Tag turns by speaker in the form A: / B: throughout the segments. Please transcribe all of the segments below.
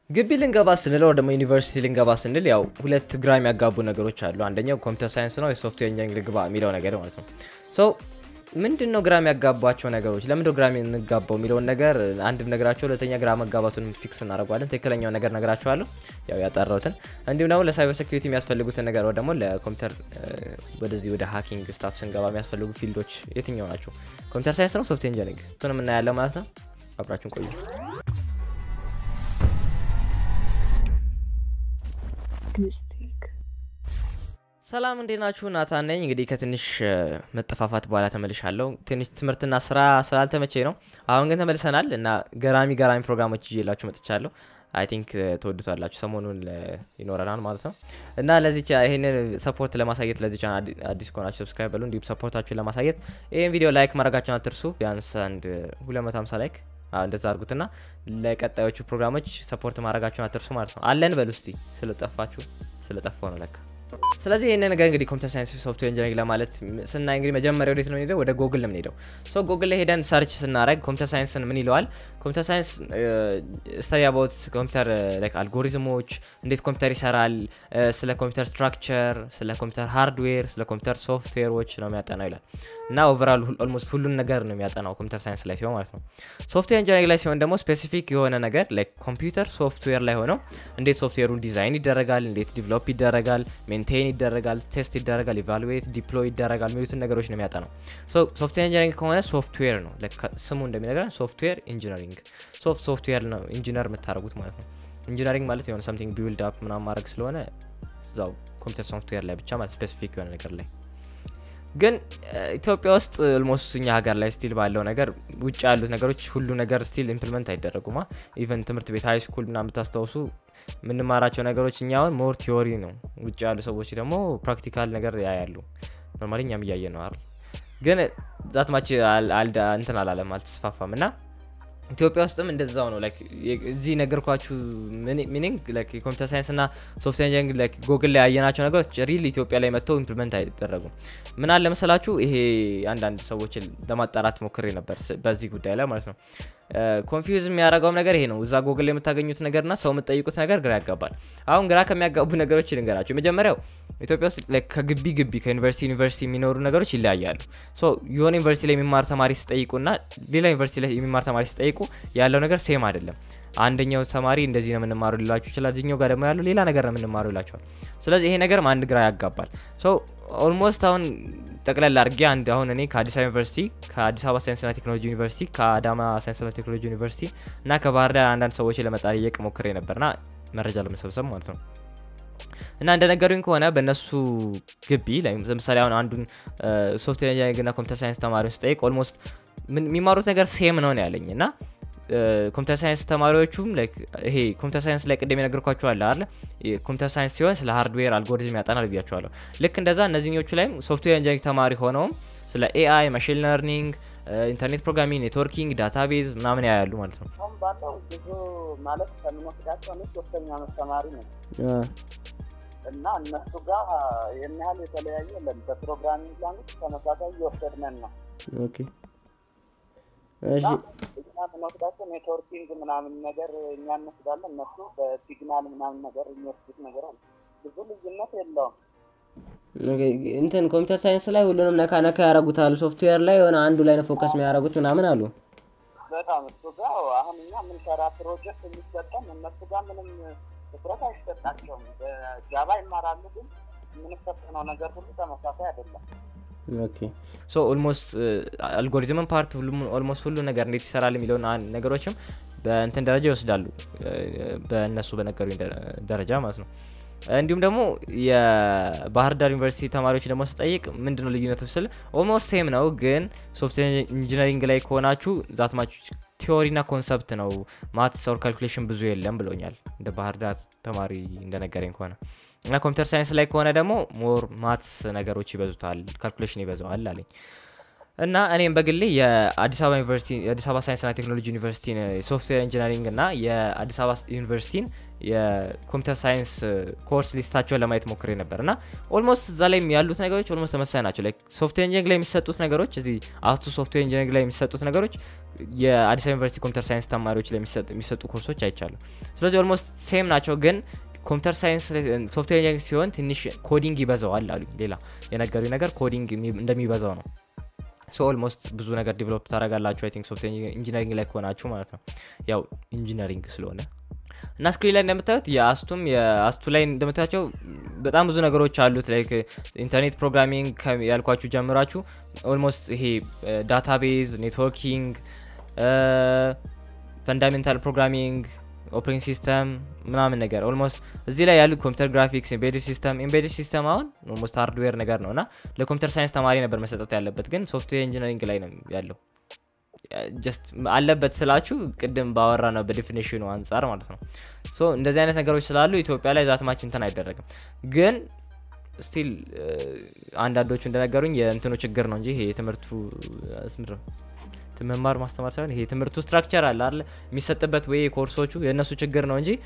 A: ግቢ ልንገባ ስንል ወር ደግሞ ዩኒቨርሲቲ ልንገባ ስንል ያው ሁለት ግራ የሚያጋቡ ነገሮች አሉ። አንደኛው ኮምፒውተር ሳይንስ ነው የሶፍትዌር ኢንጂኒሪንግ ልግባ የሚለው ነገር ማለት ነው። ሶ ምንድን ነው ግራ የሚያጋባቸው ነገሮች? ለምንድነው ግራ የምንጋባው የሚለውን ነገር አንድ ነግራቸው፣ ሁለተኛ ግራ መጋባቱን ፊክስ እናደርገዋለን። ትክክለኛውን ነገር ነግራቸዋለሁ፣ ያው ያጠራሁትን። እንዲሁም ደግሞ ለሳይበር ሴኩሪቲ የሚያስፈልጉትን ነገር ወይ ደግሞ ለኮምፒውተር ወደዚህ ወደ ሃኪንግ ስታፍ ስንገባ የሚያስፈልጉ ፊልዶች የትኛው ናቸው? ኮምፒውተር ሳይንስ ነው ሶፍትዌር ኢንጂኒሪንግ? እሱንም እናያለን ማለት ነው። አብራችሁን ቆዩ። ሰላም እንዴት ናችሁ? ናታን ነኝ። እንግዲህ ከትንሽ መጠፋፋት በኋላ ተመልሻለሁ። ትንሽ ትምህርትና ስራ ስላልተመቼ ነው። አሁን ግን ተመልሰናል እና ገራሚ ገራሚ ፕሮግራሞች ይዤላችሁ መጥቻለሁ። አይ ቲንክ ተወዱታላችሁ። ሰሞኑን ይኖረናል ማለት ነው እና ለዚህ ይህንን ሰፖርት ለማሳየት ለዚህ ቻናል አዲስ ከሆናችሁ ሰብስክራይብ በሉ። እንዲሁም ሰፖርታችሁን ለማሳየት ይህን ቪዲዮ ላይክ ማድረጋችሁን አትርሱ። ቢያንስ አንድ 250 ላይክ እንደዛ አድርጉትና ለቀጣዮቹ ፕሮግራሞች ሰፖርት ማድረጋችሁን አትርሱ ማለት ነው። አለን በሉ እስቲ ስለጠፋችሁ ስለጠፋው ነው ለካ ስለዚህ ይህንን ነገር እንግዲህ ኮምፒውተር ሳይንስ ሶፍትዌር ኢንጂኒሪንግ ለማለት ስናይ እንግዲህ መጀመሪያ ወዴት ነው የምንሄደው? ወደ ጎግል ነው የምንሄደው። ሶ ጎግል ላይ ሄደን ሰርች ስናደረግ ኮምፒውተር ሳይንስን ምን ይለዋል? ኮምፒውተር ሳይንስ ስተዲ አባውት ኮምፒውተር አልጎሪዝሞች፣ እንዴት ኮምፒውተር ይሰራል፣ ስለ ኮምፒውተር ስትራክቸር፣ ስለ ኮምፒውተር ሃርድዌር፣ ስለ ኮምፒውተር ሶፍትዌሮች ነው የሚያጠናው ይላል እና ኦቨራል ኦልሞስት ሁሉን ነገር ነው የሚያጠናው ኮምፒውተር ሳይንስ ላይ ሲሆን ማለት ነው። ሶፍትዌር ኢንጂኒሪንግ ላይ ሲሆን ደግሞ ስፔሲፊክ የሆነ ነገር ላይክ ኮምፒውተር ሶፍትዌር ላይ ሆነው እንዴት ሶፍትዌሩ ዲዛይን ይደረጋል፣ እንዴት ዲቨሎፕ ይደረጋል ሜንቴን ይደረጋል፣ ቴስት ይደረጋል፣ ኢቫሉዌት ዲፕሎይ ይደረጋል የሚሉትን ነገሮች ነው የሚያጠናው። ሶፍትዌር ኢንጂነሪንግ ከሆነ ሶፍትዌር ነው ስሙ እንደሚነግረን ሶፍትዌር ኢንጂነሪንግ ሶፍትዌር ነው ኢንጂነር የምታደርጉት ማለት ነው። ኢንጂነሪንግ ማለት የሆነ ሰምቲንግ ቢውልድ አፕ ምናምን ማድረግ ስለሆነ እዛው ኮምፒውተር ሶፍትዌር ላይ ብቻ ማለት ስፔሲፊክ የሆነ ነገር ላይ ግን ኢትዮጵያ ውስጥ ኦልሞስት እኛ ሀገር ላይ ስቲል ባለው ነገር ውጭ ያሉት ነገሮች ሁሉ ነገር ስቲል ኢምፕሊመንት አይደረጉማ። ኢቨን ትምህርት ቤት ሀይ ስኩል ምናምን ብታስታውሱ የምንማራቸው ነገሮች እኛ አሁን ሞር ቲዮሪ ነው። ውጭ ያሉ ሰዎች ደግሞ ፕራክቲካል ነገር ያያሉ። ኖርማሊ እኛም እያየ ነው አይደል? ግን ዛትማች እንትን አላለም አልተስፋፋም እና ኢትዮጵያ ውስጥም እንደዛው ነው። እዚህ ነገርኳችሁ ሚኒንግ የኮምፒውተር ሳይንስ እና ሶፍትዌር ኢንጂኒሪንግ ጎግል ላይ ያየናቸው ነገሮች ሪል ኢትዮጵያ ላይ መጥተው ኢምፕሊመንት አይደረጉም። ምን አለ መሰላችሁ፣ ይሄ አንዳንድ ሰዎችን ለማጣራት ሞክሬ ነበር በዚህ ጉዳይ ላይ ማለት ነው። ኮንፊውዝ የሚያደርገውም ነገር ይሄ ነው። እዛ ጎግል ላይ የምታገኙት ነገርና ሰው የምትጠይቁት ነገር ግራ ያጋባል። አሁን ግራ ከሚያጋቡ ነገሮች ልንገራቸው። የመጀመሪያው ኢትዮጵያ ውስጥ ከግቢ ግቢ ከዩኒቨርሲቲ ዩኒቨርሲቲ የሚኖሩ ነገሮች ይለያያሉ። የሆነ ዩኒቨርሲቲ ላይ የሚማር ተማሪ ሲጠይቁና ሌላ ዩኒቨርሲቲ ላይ የሚማር ተማሪ ሲጠይቁ ያለው ነገር ሴም አይደለም። አንደኛው ተማሪ እንደዚህ ነው የምንማሩ ሊላችሁ ይችላል። እዚኛው ጋር ደግሞ ያለው ሌላ ነገር ነው የምንማሩ ይላቸዋል። ስለዚህ ይሄ ነገርም አንድ ግራ ያጋባል። ኦልሞስት አሁን ጠቅላላ አድርጌ አንድ አሁን እኔ ከአዲስ አበባ ዩኒቨርሲቲ ከአዲስ አበባ ሳይንስና ቴክኖሎጂ ዩኒቨርሲቲ ከአዳማ ሳይንስና ቴክኖሎጂ ዩኒቨርሲቲ እና ከባህር ዳር አንዳንድ ሰዎች ለመጠየቅ ሞክሬ ነበርና መረጃ ለመሰብሰብ ማለት ነው እና እንደነገሩኝ ከሆነ በእነሱ ግቢ ለምሳሌ አሁን አንዱን ሶፍትዌር ኢንጂኒሪንግና ኮምፒውተር ሳይንስ ተማሪዎች ስጠይቅ ኦልሞስት የሚማሩት ነገር ሴም ነው ነው ያለኝ እና ኮምፒውተር ሳይንስ ተማሪዎቹም ይሄ ኮምፒውተር ሳይንስ ላይ ቅድም የነገርኳቸው አለ አለ ኮምፒውተር ሳይንስ ሲሆን ስለ ሃርድዌር አልጎሪዝም ያጠናል ብያቸዋለሁ። ልክ እንደዛ እነዚህኞቹ ላይም ሶፍትዌር ኢንጂኒሪንግ ተማሪ ሆነውም ስለ ኤአይ፣ ማሽን ለርኒንግ፣ ኢንተርኔት ፕሮግራሚንግ፣ ኔትወርኪንግ፣ ዳታቤዝ ምናምን ያያሉ ማለት ነው።
B: አሁን ባለው ብዙ ማለት ከምንወስዳቸው እኔ ሶስተኛ ዓመት ተማሪ ነው እና እነሱ ጋር ይህን ያህል የተለያየ የለም። በፕሮግራሚንግ ላንጉጅ ተመሳሳይ እየወሰድነን ነው። እኛ የምንወስዳቸው ኔትወርኪንግ ምናምን ነገር እኛ እንወስዳለን፣ እነሱ በሲግናል ምናምን ነገር የሚወስዱት ነገር አለ። ብዙ ልዩነት የለውም።
C: እንትን ኮምፒውተር ሳይንስ ላይ ሁሉንም ነካ ነካ ያደርጉታል። ሶፍትዌር ላይ የሆነ አንዱ ላይ ነው ፎከስ የሚያደርጉት ምናምን አሉ።
B: በጣም እሱ ጋር አሁን እኛ የምንሰራ ፕሮጀክት የሚሰጠን እነሱ ጋር ምንም ትኩረት አይሰጣቸውም። በጃቫ ይማራሉ፣ ግን የምንፈተነው ነገር ሁሉ ተመሳሳይ አይደለም።
C: ኦኬ
A: ሶ ኦልሞስት አልጎሪዝምን ፓርት ኦልሞስት ሁሉ ነገር እንዴት ይሰራል የሚለውን ነገሮችም በእንትን ደረጃ ይወስዳሉ፣ በእነሱ በነገሩኝ ደረጃ ማለት ነው። እንዲሁም ደግሞ የባህር ዳር ዩኒቨርሲቲ ተማሪዎች ደግሞ ስጠይቅ ምንድነው ልዩነቱ ስል ኦልሞስት ሴም ነው፣ ግን ሶፍትዌር ኢንጂነሪንግ ላይ ከሆናችሁ ዛትማች ቲዎሪና ኮንሰፕት ነው ማትስ ኦር ካልኩሌሽን ብዙ የለም ብሎኛል። እንደ ባህር ዳር ተማሪ እንደነገረኝ ከሆነ እና ኮምፒውተር ሳይንስ ላይ ከሆነ ደግሞ ሞር ማትስ ነገሮች ይበዙታል፣ ካልኩሌሽን ይበዛዋል አለኝ። እና እኔም በግሌ የአዲስ አበባ ዩኒቨርሲቲ የአዲስ አበባ ሳይንስና ቴክኖሎጂ ዩኒቨርሲቲን ሶፍትዌር ኢንጂነሪንግ እና የአዲስ አበባ ዩኒቨርሲቲን የኮምፒውተር ሳይንስ ኮርስ ሊስታቸውን ለማየት ሞክሬ ነበር እና ኦልሞስት እዛ ላይ ያሉት ነገሮች ኦልሞስት ተመሳሳይ ናቸው። ላይክ ሶፍትዌር ኢንጂነሪንግ ላይ የሚሰጡት ነገሮች እዚህ አስቱ ሶፍትዌር ኢንጂነሪንግ ላይ የሚሰጡት ነገሮች የአዲስ አበባ ዩኒቨርሲቲ ኮምፒውተር ሳይንስ ተማሪዎች ላይ የሚሰጡ ኮርሶች አይቻሉ። ስለዚህ ኦልሞስት ሴም ናቸው ግን ኮምፒውተር ሳይንስ ሶፍትዌር ኢንጂነሪንግ ሲሆን ትንሽ ኮዲንግ ይበዛዋል አሉ። ሌላ የነገሩኝ ነገር ኮዲንግ እንደሚበዛው ነው። ሶ ኦልሞስት ብዙ ነገር ዲቨሎፕ ታደርጋላችሁ አይ ቲንክ ሶፍትዌር ኢንጂነሪንግ ላይ ከሆናችሁ ማለት ነው። ያው ኢንጂነሪንግ ስለሆነ እና ስክሪን ላይ እንደምታዩት የአስቱም የአስቱ ላይ እንደምታያቸው በጣም ብዙ ነገሮች አሉት። ላይክ ኢንተርኔት ፕሮግራሚንግ ያልኳችሁ ጀምራችሁ ኦልሞስት ይሄ ዳታቤዝ፣ ኔትወርኪንግ፣ ፈንዳሜንታል ፕሮግራሚንግ ኦፕሬቲንግ ሲስተም ምናምን ነገር ኦልሞስት እዚህ ላይ ያሉት ኮምፒውተር ግራፊክስ፣ ኤምቤድድ ሲስተም ኤምቤድድ ሲስተም አሁን ኦልሞስት ሃርድዌር ነገር ነው እና ለኮምፒውተር ሳይንስ ተማሪ ነበር መሰጠት ያለበት፣ ግን ሶፍትዌር ኢንጂነሪንግ ላይ ነው ያለው። ጀስት አለበት ስላችሁ ቅድም ባወራ ነው በዴፊኒሽኑ አንጻር ማለት ነው። ሶ እንደዚህ አይነት ነገሮች ስላሉ ኢትዮጵያ ላይ ዛትማች እንትን አይደረግም ግን ስቲል አንዳንዶቹ እንደነገሩኝ የእንትኑ ችግር ነው እንጂ ይሄ የትምህርቱ ምንድን ነው መማር ማስተማር ሳይሆን ይሄ ትምህርቱ ስትራክቸር አለ አለ የሚሰጥበት ወይ ኮርሶቹ የእነሱ ችግር ነው እንጂ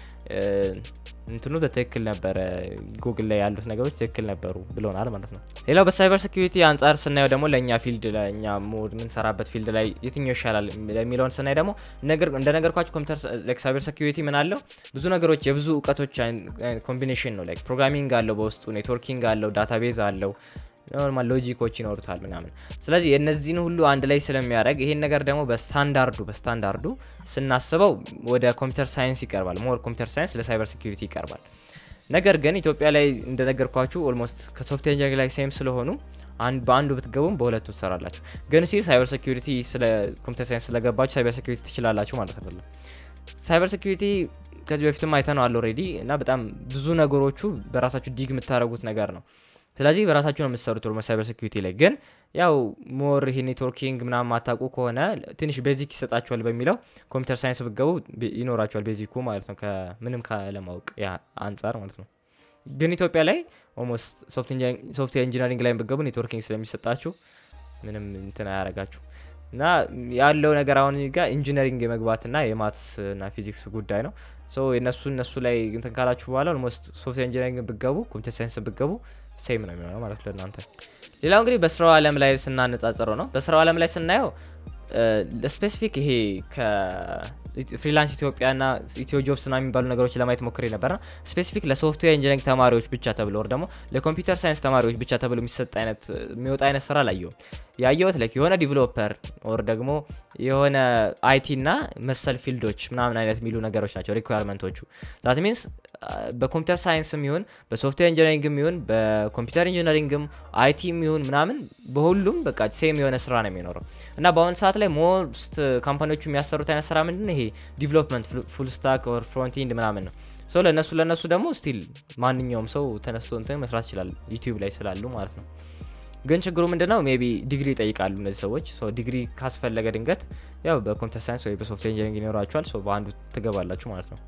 A: እንትኑ በትክክል ነበረ። ጉግል ላይ ያሉት ነገሮች ትክክል ነበሩ ብለውናል ማለት ነው። ሌላው በሳይበር ሴኪሪቲ አንጻር ስናየው ደግሞ ለእኛ ፊልድ ለእኛ ሞድ የምንሰራበት ፊልድ ላይ የትኛው ይሻላል የሚለውን ስናይ ደግሞ እንደነገርኳቸው ኮምፒውተር ሳይበር ሴኪሪቲ ምን አለው ብዙ ነገሮች የብዙ እውቀቶች ኮምቢኔሽን ነው። ላይክ ፕሮግራሚንግ አለው በውስጡ ኔትወርኪንግ አለው ዳታቤዝ አለው ኖርማል ሎጂኮች ይኖሩታል ምናምን። ስለዚህ የእነዚህን ሁሉ አንድ ላይ ስለሚያደርግ ይሄን ነገር ደግሞ በስታንዳርዱ በስታንዳርዱ ስናስበው ወደ ኮምፒውተር ሳይንስ ይቀርባል። ሞር ኮምፒውተር ሳይንስ ለሳይበር ሴኪሪቲ ይቀርባል። ነገር ግን ኢትዮጵያ ላይ እንደነገርኳችሁ ኦልሞስት ከሶፍትዌር ኢንጂነሪንግ ላይ ሴም ስለሆኑ በአንዱ ብትገቡም በሁለቱ ትሰራላችሁ። ግን ሲል ሳይበር ሴኪሪቲ ስለ ኮምፒውተር ሳይንስ ስለገባችሁ ሳይበር ሴኪሪቲ ትችላላችሁ ማለት አይደለም። ሳይበር ሴኪሪቲ ከዚህ በፊትም አይተነዋል ኦልሬዲ እና በጣም ብዙ ነገሮቹ በራሳችሁ ዲግ የምታደርጉት ነገር ነው። ስለዚህ በራሳችሁ ነው የምትሰሩት ኦልሞስት ሳይበር ሴኪሪቲ ላይ ግን ያው ሞር ይሄ ኔትወርኪንግ ምናምን ማታውቁ ከሆነ ትንሽ ቤዚክ ይሰጣችኋል በሚለው ኮምፒውተር ሳይንስ ብገቡ ይኖራችኋል ቤዚኩ ማለት ነው ከምንም ካለማወቅ ያ አንጻር ማለት ነው። ግን ኢትዮጵያ ላይ ኦልሞስት ሶፍትዌር ኢንጂነሪንግ ላይ ብገቡ ኔትወርኪንግ ስለሚሰጣችሁ ምንም እንትን አያረጋችሁ እና ያለው ነገር አሁን ጋር ኢንጂነሪንግ የመግባትና የማትስ እና ፊዚክስ ጉዳይ ነው። የነሱ እነሱ ላይ እንትን ካላችሁ በኋላ ኦልሞስት ሶፍትዌር ኢንጂነሪንግ ብገቡ ኮምፒውተር ሳይንስ ብገቡ ሴም ነው የሚሆነው ማለት ለእናንተ። ሌላው እንግዲህ በስራው ዓለም ላይ ስናነጻጽረው ነው። በስራው ዓለም ላይ ስናየው ስፔሲፊክ ይሄ ከፍሪላንስ ኢትዮጵያና ኢትዮ ጆብስ ና የሚባሉ ነገሮች ለማየት ሞክሬ ነበርና ስፔሲፊክ ለሶፍትዌር ኢንጂነሪንግ ተማሪዎች ብቻ ተብሎ ወር ደግሞ ለኮምፒውተር ሳይንስ ተማሪዎች ብቻ ተብሎ የሚሰጥ አይነት የሚወጣ አይነት ስራ ላየውም። ያየሁት ላይክ የሆነ ዲቨሎፐር ወር ደግሞ የሆነ አይቲ እና መሰል ፊልዶች ምናምን አይነት የሚሉ ነገሮች ናቸው ሪኳርመንቶቹ። ዛት ሚንስ በኮምፒውተር ሳይንስም ይሁን በሶፍትዌር ኢንጂነሪንግም ይሁን በኮምፒውተር ኢንጂነሪንግም አይቲም ይሁን ምናምን በሁሉም በቃ ሴም የሆነ ስራ ነው የሚኖረው እና በአሁኑ ሰዓት ላይ ሞስት ካምፓኒዎቹ የሚያሰሩት አይነት ስራ ምንድን ነው? ይሄ ዲቨሎፕመንት ፉል ስታክ ኦር ፍሮንት ኢንድ ምናምን ነው። ሶ ለእነሱ ለእነሱ ደግሞ ስቲል ማንኛውም ሰው ተነስቶ እንትን መስራት ይችላል ዩቲዩብ ላይ ስላሉ ማለት ነው። ግን ችግሩ ምንድነው? ሜቢ ዲግሪ ይጠይቃሉ እነዚህ ሰዎች። ዲግሪ ካስፈለገ ድንገት ያው በኮምፒውተር ሳይንስ ወይ በሶፍትዌር ኢንጂነሪንግ ይኖራችኋል። በአንዱ ትገባላችሁ ማለት ነው።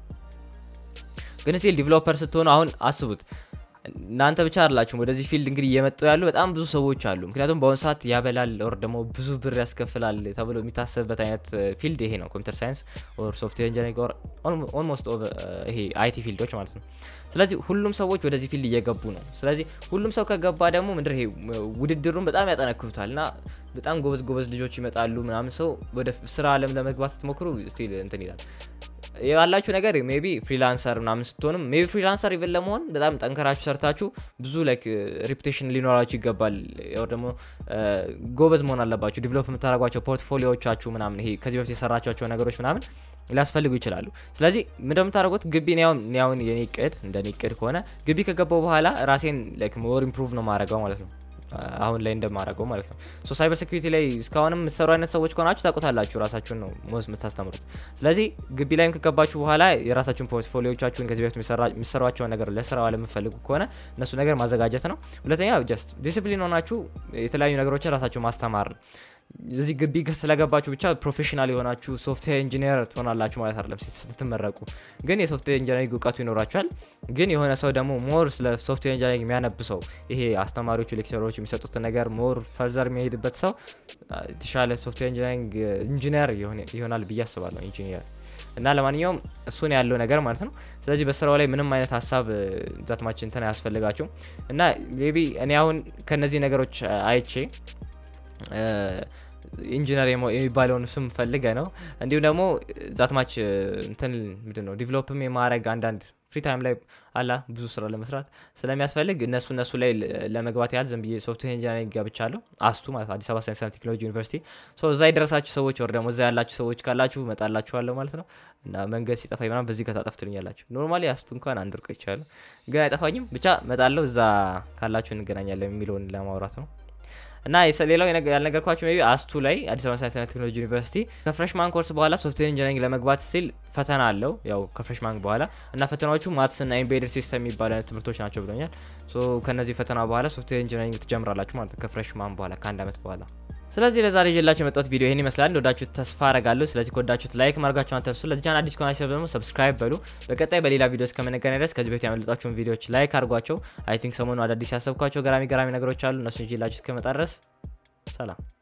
A: ግን ስቲል ዲቨሎፐር ስትሆኑ አሁን አስቡት እናንተ ብቻ አይደላችሁም ወደዚህ ፊልድ እንግዲህ እየመጡ ያሉ በጣም ብዙ ሰዎች አሉ። ምክንያቱም በአሁኑ ሰዓት ያበላል ኦር ደግሞ ብዙ ብር ያስከፍላል ተብሎ የሚታሰብበት አይነት ፊልድ ይሄ ነው፣ ኮምፒውተር ሳይንስ ኦር ሶፍትዌር ኢንጂነሪንግ ኦር ኦልሞስት ይሄ አይቲ ፊልዶች ማለት ነው። ስለዚህ ሁሉም ሰዎች ወደዚህ ፊልድ እየገቡ ነው። ስለዚህ ሁሉም ሰው ከገባ ደግሞ ምንድን ይሄ ውድድሩን በጣም ያጠነክሩታል እና በጣም ጎበዝ ጎበዝ ልጆች ይመጣሉ ምናምን። ሰው ወደ ስራ አለም ለመግባት ስትሞክሩ ስቲል እንትን ይላል ያላችሁ ነገር ሜቢ ፍሪላንሰር ምናምን ስትሆንም ሜቢ ፍሪላንሰር ኢቨን ለመሆን በጣም ጠንከራችሁ ሰርታችሁ ብዙ ላይክ ሪፑቴሽን ሊኖራችሁ ይገባል። ያው ደግሞ ጎበዝ መሆን አለባችሁ። ዲቨሎፕ የምታደርጓቸው ፖርትፎሊዮቻችሁ ምናምን ይሄ ከዚህ በፊት የሰራችኋቸው ነገሮች ምናምን ሊያስፈልጉ ይችላሉ። ስለዚህ እንደምታደርጉት ግቢ ኒያውን የኔ ቅድ እንደ ኔ ቅድ ከሆነ ግቢ ከገባው በኋላ ራሴን ላይክ ሞር ኢምፕሩቭ ነው ማድረገው ማለት ነው አሁን ላይ እንደማደርገው ማለት ነው። ሶ ሳይበር ሴኩሪቲ ላይ እስካሁንም የምትሰሩ አይነት ሰዎች ከሆናችሁ ታውቁታላችሁ፣ ራሳችሁን ነው ሞስ የምታስተምሩት። ስለዚህ ግቢ ላይም ከገባችሁ በኋላ የራሳችሁን ፖርትፎሊዮቻችሁን ከዚህ በፊት የሚሰሯቸውን ነገር ለስራው ለምፈልጉ ከሆነ እነሱ ነገር ማዘጋጀት ነው። ሁለተኛ ጀስት ዲስፕሊን ሆናችሁ የተለያዩ ነገሮችን ራሳችሁ ማስተማር ነው። እዚህ ግቢ ስለገባችሁ ብቻ ፕሮፌሽናል የሆናችሁ ሶፍትዌር ኢንጂነር ትሆናላችሁ ማለት አይደለም ስትመረቁ። ግን የሶፍትዌር ኢንጂነሪንግ እውቀቱ ይኖራችኋል። ግን የሆነ ሰው ደግሞ ሞር ስለ ሶፍትዌር ኢንጂነሪንግ የሚያነብ ሰው ይሄ አስተማሪዎቹ ሌክቸሮች የሚሰጡትን ነገር ሞር ፈርዘር የሚሄድበት ሰው የተሻለ ሶፍትዌር ኢንጂነሪንግ ኢንጂነር ይሆናል ብዬ አስባለሁ። ኢንጂኒየር እና ለማንኛውም እሱን ያለው ነገር ማለት ነው። ስለዚህ በስራው ላይ ምንም አይነት ሀሳብ ዛትማችን እንትን አያስፈልጋችሁም። እና ቢ እኔ አሁን ከነዚህ ነገሮች አይቼ ኢንጂነር የሚባለውን ስም ፈልገ ነው እንዲሁም ደግሞ ዛትማች እንትን ምንድን ነው ዲቨሎፕም የማድረግ አንዳንድ ፍሪ ታይም ላይ አላ ብዙ ስራ ለመስራት ስለሚያስፈልግ እነሱ እነሱ ላይ ለመግባት ያህል ዝም ብዬ ሶፍትዌር ኢንጂነሪንግ ገብቻለሁ። አስቱ ማለት አዲስ አበባ ሳይንስና ቴክኖሎጂ ዩኒቨርሲቲ። እዛ የደረሳችሁ ሰዎች ወር ደግሞ እዛ ያላችሁ ሰዎች ካላችሁ እመጣላችኋለሁ ማለት ነው። እና መንገድ ሲጠፋ ምናምን በዚህ ከታጠፍ ትሉኛላችሁ። ኖርማሊ አስቱ እንኳን አንድ ወርቆ ይቻላል፣ ግን አይጠፋኝም። ብቻ እመጣለሁ። እዛ ካላችሁ እንገናኛለን የሚለውን ለማውራት ነው። እና ሌላው ያልነገርኳቸው ቢ አስቱ ላይ አዲስ አበባ ሳይንስና ቴክኖሎጂ ዩኒቨርሲቲ ከፍሬሽማን ኮርስ በኋላ ሶፍትዌር ኢንጂነሪንግ ለመግባት ሲል ፈተና አለው። ያው ከፍሬሽማን በኋላ እና ፈተናዎቹ ማትስና ኢምቤድድ ሲስተም የሚባሉ አይነት ትምህርቶች ናቸው ብሎኛል። ከነዚህ ፈተና በኋላ ሶፍትዌር ኢንጂነሪንግ ትጀምራላችሁ ማለት ነው ከፍሬሽማን በኋላ ከአንድ ዓመት በኋላ። ስለዚህ ለዛሬ ይዤላችሁ የመጣሁት ቪዲዮ ይህን ይመስላል። እንደወዳችሁት ተስፋ አረጋለሁ። ስለዚህ ከወዳችሁት ላይክ ማድረጋችሁን አትርሱ። ለዚህ ቻናል አዲስ ከሆናችሁ ደግሞ ሰብስክራይብ በሉ። በቀጣይ በሌላ ቪዲዮ እስከምንገናኝ ድረስ ከዚህ በፊት ያመለጣችሁን ቪዲዮዎች ላይክ አድርጓቸው። አይ ቲንክ ሰሞኑ አዳዲስ ያሰብኳቸው ገራሚ ገራሚ ነገሮች አሉ። እነሱን ይዤላችሁ እስከመጣ ድረስ ሰላም